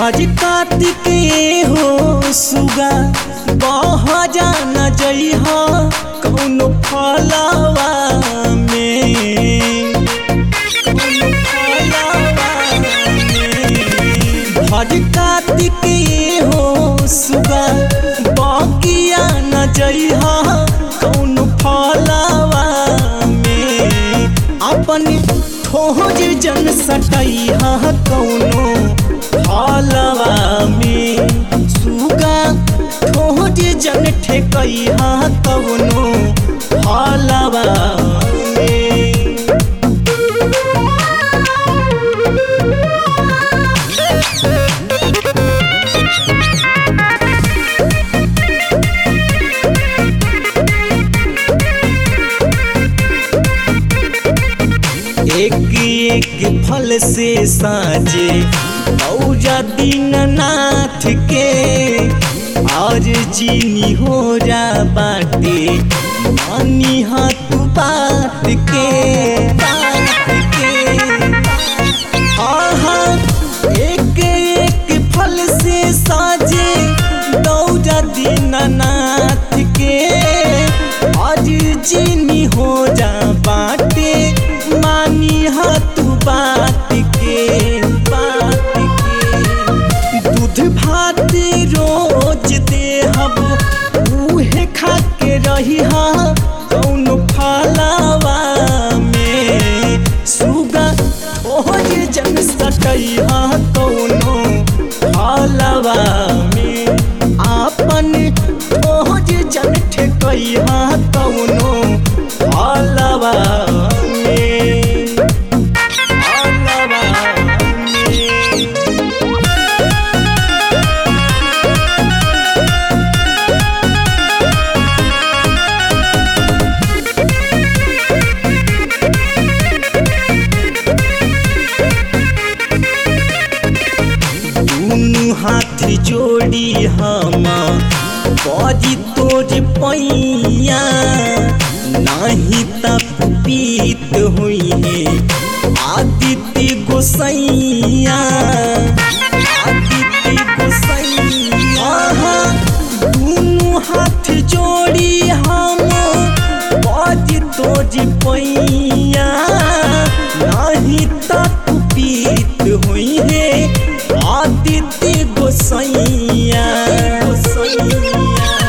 हज कार्तिक हो सुगा बह जाना जइहा कौनो फलवा में कौनो फलवा में हज कार्तिक हो सुगा बगिया न जइहा कौनो फलवा में अपन ठोज जन सटैहा कौनो फलवा में सुगा ठोज जन ठेकैहा कौनो फलवा में एक एक फल से साजे औजा दीननाथ के आज चीनी हो जा बाटे मानी हाथ बात के बात के आहा एक एक फल से साजे दौजा दीननाथ के आज चीनी हो जा बाटे मानी हाथ बात के बात के दूध भात रोज दे हम उहे खा के रही हा कौन फलावा में सुगा ओज जन सटई हा कौनो फलवा में आपन ओज जन ठेकई हा कौनो फलवा में फलवा में दुनु हाथ जोड़ी हम बजी तोर पैया नाही तक पीत हुई है आदित्य गोसैया आदित्य गोसैया दुनु हाथ जोड़ी हम बजी तोर पैया नाही तक पीत हुई है आदित्य गोसैया गोसैया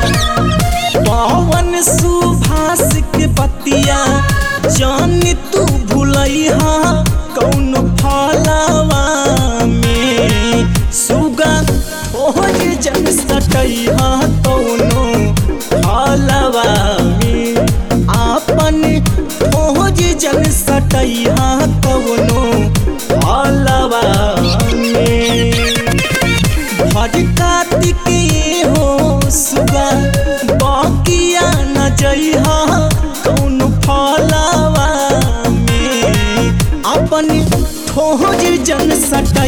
पवन सुभाष के बतिया जान तू भूलैहा कौन फलवा में सुगा ओज जन सटैहा कौनो फलवा में आपन ओज जन सटैहा कौनो फलवा में भज कार्तिक हो सुगा बकिया न जइहा कौन फलवा में अपन ठोज जन सट